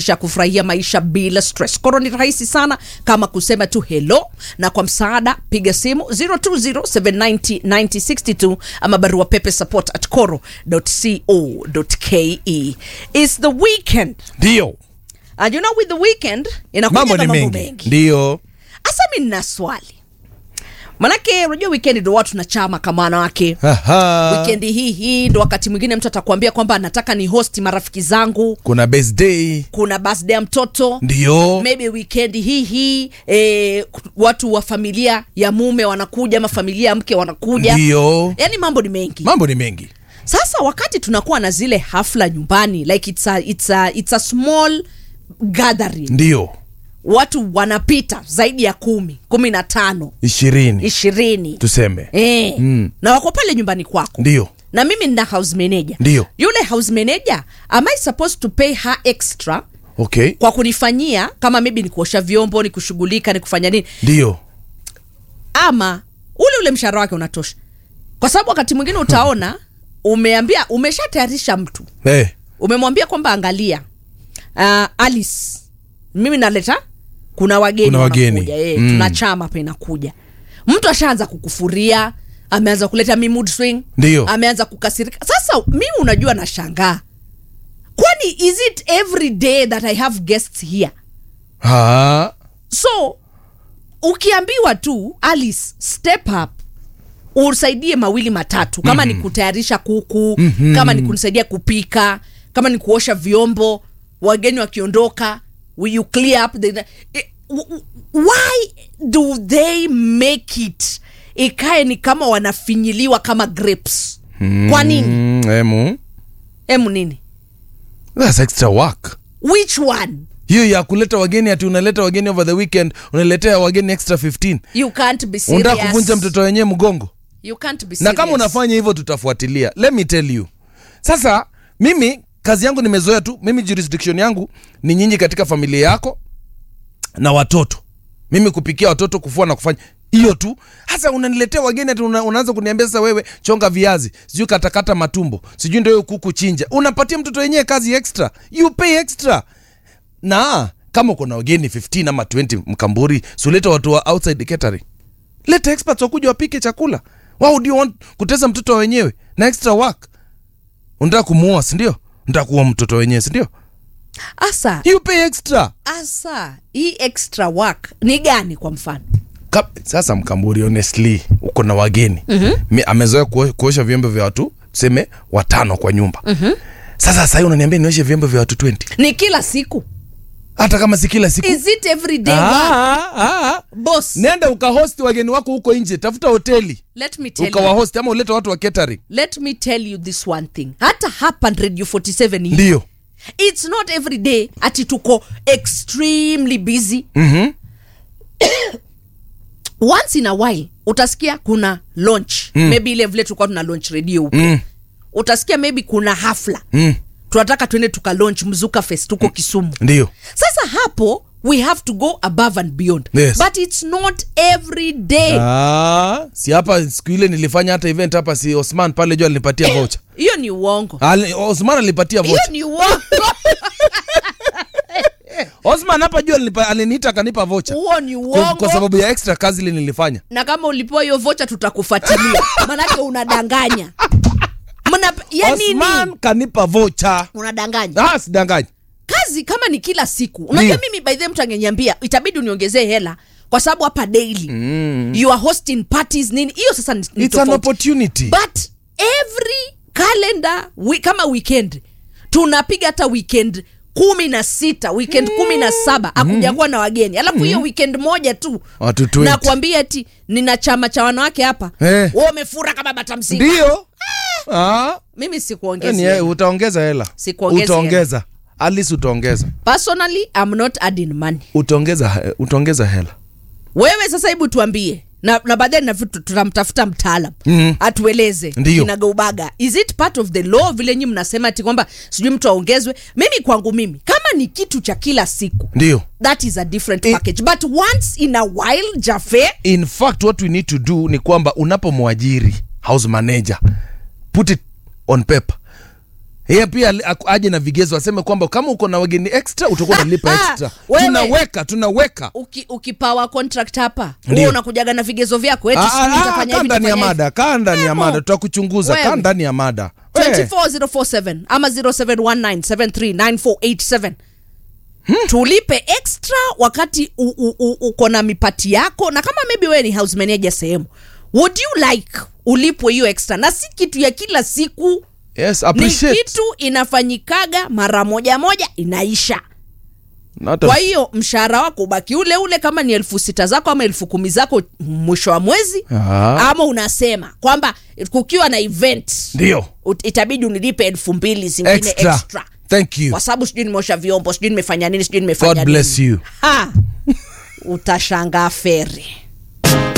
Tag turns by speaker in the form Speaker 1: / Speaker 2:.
Speaker 1: kuwezesha kufurahia maisha bila stress. Koro ni rahisi sana kama kusema tu hello, na kwa msaada piga simu 020790962 ama barua pepe support at coro.co.ke. It's the weekend
Speaker 2: ndio
Speaker 1: and you know with the weekend inakuja
Speaker 2: mambo
Speaker 1: na
Speaker 2: ni
Speaker 1: mambo
Speaker 2: mengi
Speaker 1: mengi.
Speaker 2: ndio
Speaker 1: Asa mi nina swali manake unajua weekend ndo watu na chama kama wanawake
Speaker 2: Aha.
Speaker 1: wikendi hii hii ndo wakati mwingine mtu atakuambia kwamba anataka ni hosti marafiki zangu
Speaker 2: kuna birthday
Speaker 1: kuna birthday ya mtoto
Speaker 2: ndio
Speaker 1: maybe wikendi hii hii eh, watu wa familia ya mume wanakuja ama familia ya mke wanakuja
Speaker 2: ndio
Speaker 1: yaani mambo ni mengi
Speaker 2: mambo ni mengi
Speaker 1: sasa wakati tunakuwa na zile hafla nyumbani like it's a, it's a, it's a small gathering
Speaker 2: ndio
Speaker 1: watu wanapita zaidi ya kumi kumi na tano
Speaker 2: ishirini
Speaker 1: ishirini
Speaker 2: tuseme
Speaker 1: e,
Speaker 2: Mm.
Speaker 1: na wako pale nyumbani kwako
Speaker 2: ndio
Speaker 1: na mimi nina house manager
Speaker 2: Ndio.
Speaker 1: yule house manager am I supposed to pay her extra
Speaker 2: okay
Speaker 1: kwa kunifanyia kama maybe ni kuosha vyombo ni kushughulika ni kufanya nini
Speaker 2: ndio
Speaker 1: ama ule ule mshahara wake unatosha kwa sababu wakati mwingine utaona umeambia umeshatayarisha mtu
Speaker 2: hey.
Speaker 1: umemwambia kwamba angalia uh, alice mimi naleta kuna wageni
Speaker 2: Kuna wageni.
Speaker 1: wanakuja, eh,
Speaker 2: Mm.
Speaker 1: tuna chama hapa inakuja mtu ashaanza kukufuria ameanza kuleta mi mood swing
Speaker 2: Ndio.
Speaker 1: ameanza kukasirika sasa mimi unajua nashangaa kwani is it every day that i have guests here
Speaker 2: ha.
Speaker 1: so ukiambiwa tu alice step up usaidie mawili matatu kama mm-hmm. ni kutayarisha kuku mm-hmm. kama ni kunisaidia kupika kama ni kuosha vyombo wageni wakiondoka will you clear up the, eh, w- w- why do they make it ikae ni kama wanafinyiliwa kama grapes kwa nini
Speaker 2: Mm, emu
Speaker 1: emu nini
Speaker 2: that's extra work
Speaker 1: which one
Speaker 2: hiyo ya kuleta wageni ati unaleta wageni over the weekend unaletea wageni extra 15
Speaker 1: you can't be
Speaker 2: unataka
Speaker 1: serious
Speaker 2: kuvunja mtoto wenyewe mgongo
Speaker 1: you can't be
Speaker 2: na kama
Speaker 1: serious.
Speaker 2: unafanya hivyo tutafuatilia let me tell you sasa mimi kazi yangu nimezoea tu mimi jurisdiction yangu ni nyinyi katika familia yako na watoto mimi kupikia watoto kufua na kufanya hiyo tu hasa unaniletea wageni ati una, unaanza kuniambia sasa wewe chonga viazi sijui katakata matumbo sijui ndio hiyo kuku chinja unapatia mtoto wenyewe kazi extra you pay extra na kama uko na wageni 15 ama 20 mkamburi suleta watu wa outside catering leta experts wakuja wapike chakula wao do you want kutesa mtoto wa wenyewe na extra work unataka kumuoa sindio unataka kuua mtoto wenyewe sindio
Speaker 1: asa
Speaker 2: you pay extra
Speaker 1: asa hii extra work ni gani kwa mfano
Speaker 2: Ka, sasa mkamburi honestly uko na wageni mm-hmm. amezoea kuo, kuosha vyombo vya watu tuseme watano kwa nyumba mm-hmm. sasa sahii unaniambia nioshe vyombo vya watu 20
Speaker 1: ni kila siku
Speaker 2: hata kama si kila siku
Speaker 1: is it every day work?
Speaker 2: ah, ah, ah.
Speaker 1: boss
Speaker 2: nenda ukahosti wageni wako huko nje tafuta hoteli
Speaker 1: let me tell you
Speaker 2: ukawahosti ama ulete watu wa catering
Speaker 1: let me tell you this one thing hata hapa radio 47 hii,
Speaker 2: ndio
Speaker 1: it's not every day ati tuko extremely busy
Speaker 2: mm-hmm.
Speaker 1: once in a while utasikia kuna launch mm. maybe ile vile tulikuwa tuna launch radio huko
Speaker 2: mm.
Speaker 1: utasikia maybe kuna hafla
Speaker 2: mm.
Speaker 1: tunataka tuende tuka launch mzuka fest tuko kisumu
Speaker 2: ndio
Speaker 1: sasa hapo we have to go above and beyond
Speaker 2: Yes.
Speaker 1: but it's not every day
Speaker 2: Ah, si hapa siku ile nilifanya hata event hapa si Osman pale juu alinipatia voucher.
Speaker 1: hiyo ni uongo
Speaker 2: Ali, Osman alinipatia
Speaker 1: hiyo
Speaker 2: voucher.
Speaker 1: ni uongo
Speaker 2: Osman hapa juu alinipa, aliniita akanipa voucher.
Speaker 1: huo ni
Speaker 2: Kwa,
Speaker 1: uongo
Speaker 2: kwa sababu ya extra kazi ile nilifanya.
Speaker 1: na kama ulipewa hiyo vocha tutakufuatilia manake unadanganya Mna, ya
Speaker 2: Osman
Speaker 1: nini
Speaker 2: kanipa voucher.
Speaker 1: unadanganya
Speaker 2: Ah, sidanganyi.
Speaker 1: kazi kama ni kila siku unajua
Speaker 2: Ndio.
Speaker 1: mimi by the way mtu angeniambia itabidi uniongezee hela kwa sababu hapa daily mm. you are hosting parties nini hiyo sasa ni, ni
Speaker 2: It's an
Speaker 1: tofauti.
Speaker 2: opportunity.
Speaker 1: but every calendar we, kama weekend tunapiga hata weekend kumi na sita weekend kumi na saba akuja kuwa na wageni alafu hiyo weekend moja tu
Speaker 2: Watu 20.
Speaker 1: nakwambia ti nina chama cha wanawake hapa
Speaker 2: Eh.
Speaker 1: Wewe umefura kama bata msingi
Speaker 2: Ndio. Ah,
Speaker 1: mimi sikuongezi
Speaker 2: yani
Speaker 1: hela.
Speaker 2: eh, utaongeza hela.
Speaker 1: Sikuongezi
Speaker 2: Utaongeza. Alice utaongeza.
Speaker 1: personally I'm not adding money
Speaker 2: Utaongeza utaongeza hela.
Speaker 1: wewe sasa hebu tuambie na, na baadaye na vitu tunamtafuta mtaalam
Speaker 2: Mhm.
Speaker 1: atueleze
Speaker 2: Ndiyo.
Speaker 1: kinagaubaga is it part of the law vile nyi mnasema ati kwamba sijui mtu aongezwe mimi kwangu mimi kama ni kitu cha kila siku
Speaker 2: Ndio.
Speaker 1: that is a different
Speaker 2: I-
Speaker 1: package but once in a while jafe
Speaker 2: in fact what we need to do ni kwamba unapomwajiri house manager put it on paper yeye pia ali- aku- aje na vigezo aseme kwamba kama uko na wageni extra utakuwa unalipa extra
Speaker 1: Wewe.
Speaker 2: tunaweka tunaweka
Speaker 1: Uki, ukipawa contract hapa
Speaker 2: Ndio.
Speaker 1: wewe unakujaga na vigezo vyako eti
Speaker 2: Ah,
Speaker 1: sijui
Speaker 2: ah,
Speaker 1: nitafanya
Speaker 2: kaa
Speaker 1: hivi,
Speaker 2: ndani ya
Speaker 1: nitafanya hivi.
Speaker 2: mada kaa ndani ya
Speaker 1: Emo.
Speaker 2: mada tutakuchunguza kaa
Speaker 1: Wewe.
Speaker 2: ndani ya mada We.
Speaker 1: 24047 ama 0719739487 tulipe extra wakati u- u- u- uko na mipati yako na kama maybe wewe ni house manager sehemu would you like ulipwe hiyo extra na si kitu ya kila siku
Speaker 2: yes
Speaker 1: ni
Speaker 2: appreciate
Speaker 1: kitu inafanyikaga mara moja moja inaisha
Speaker 2: Na hata-
Speaker 1: kwa hiyo mshahara wako ubaki ule ule kama ni elfu sita zako ama elfu kumi zako mwisho wa mwezi
Speaker 2: Ah.
Speaker 1: ama unasema kwamba kukiwa na event
Speaker 2: ndio
Speaker 1: ut- itabidi unilipe elfu mbili zingine
Speaker 2: extra.
Speaker 1: extra,
Speaker 2: thank you
Speaker 1: kwa sababu sijui nimeosha vyombo sijui nimefanya nini sijui nimefanya
Speaker 2: god bless
Speaker 1: nini
Speaker 2: you
Speaker 1: ha utashangaa feri